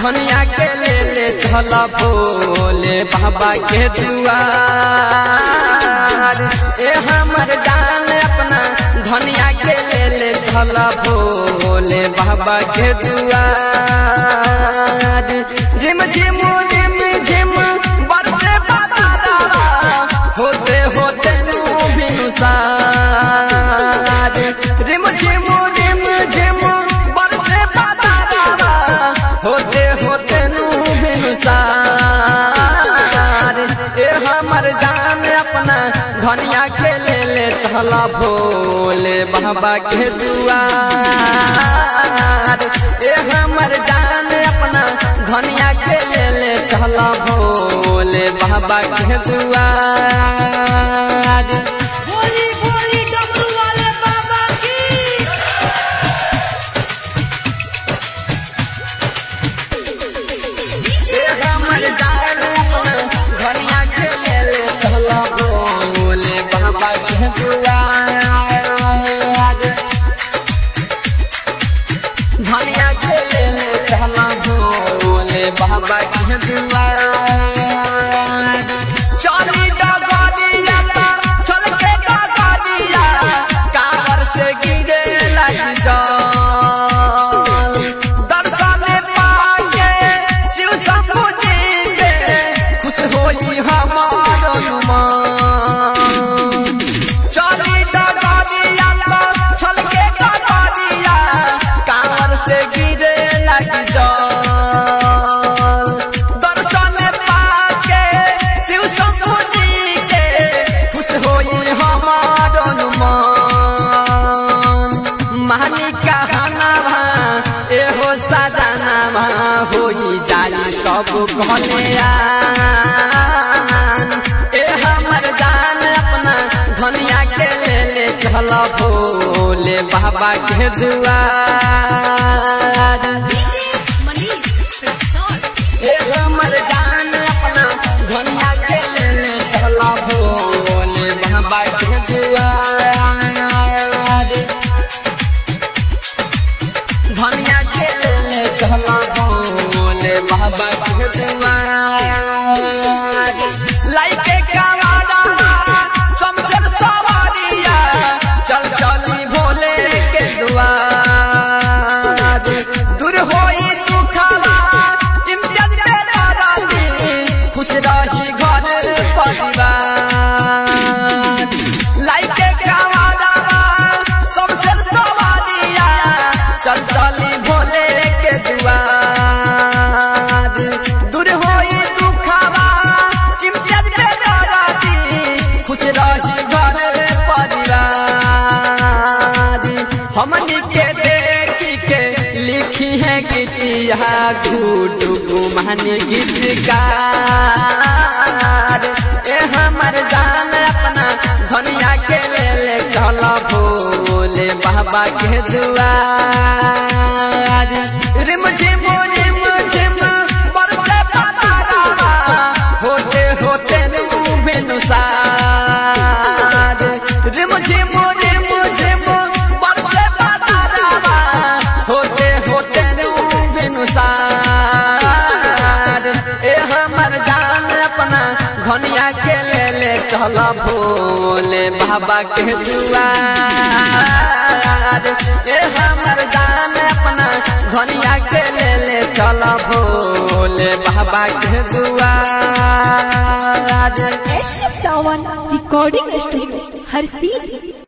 धनिया के ले ले चल भोले बाबा के दुआर ए हमर जान अपना धनिया के ले ले चल भोले बाबा के दुआर झिम झिम झिम झिम बरसे बाबा होते होते नू बिनुसार झिम झिम झिम झिम बरसे बाबा होते होते नू बिनुसार ए हमर जान अपना धनिया के ले ले चला भोले बाबा के दुआर ए हमर जान अपना धनिया के ले ले चला भोले बाबा के दुआर बोली बोली डमरू वाले बाबा की ए हमर जान अपना धनिया के ले ले चला भोले बाबा के दुआर धनिया के ले ले चला भोले बाबा के दुआर चली डगरिया ता चल के डगरिया कावर से गिरे लग जा दर्शन पाके शिव शंभु जी के खुश होई हमार अनुमान चली डगरिया ता चल के डगरिया कावर से गिरे लग जा दर्शन पाके शिव शंभु जी के खुश होई हमार अनुमान महानी कहनावा एहो सजनावा होई जाई सब कल्याण ए हमर जान अपना धनिया के ले ले चल भोले बाबा के दुआर डीजे मनीष प्रसन्न ए हमर जान अपना धनिया के ले ले चल भोले बाबा के दुआर धनिया के ले ले चल भोले बाबा के दुआर लाइके कवाड़ा समसर सवारिया चल चली भोले के दुआर दूर होई दुखवा इम्तियाज पे दादी खुश रही घर परिवार लाइके कवाड़ा समसर सवारिया चल चली भोले के दुआर दूर होई दुखवा इम्तियाज पे दादी खुश रही घर परिवार हमनी के देखी के लिखी है गीतिया घूटू गुमान गीतकार ए हमर जान अपना धनिया के ले ले चल भोले बाबा के दुआर रिम झिम रिम झिम बरसे पतारा होते होते नू बेनुसार रिम झिम रिम झिम बरसे पतारा होते होते नू बेनुसार ए हमर जान अपना धनिया के ले ले चल भोले बाबा के दुआर ए हमर जान अपना धनिया के ले ले चल भोले बाबा के दुआर एशरफ सावन रिकॉर्डिंग स्टूडियो हर सीधी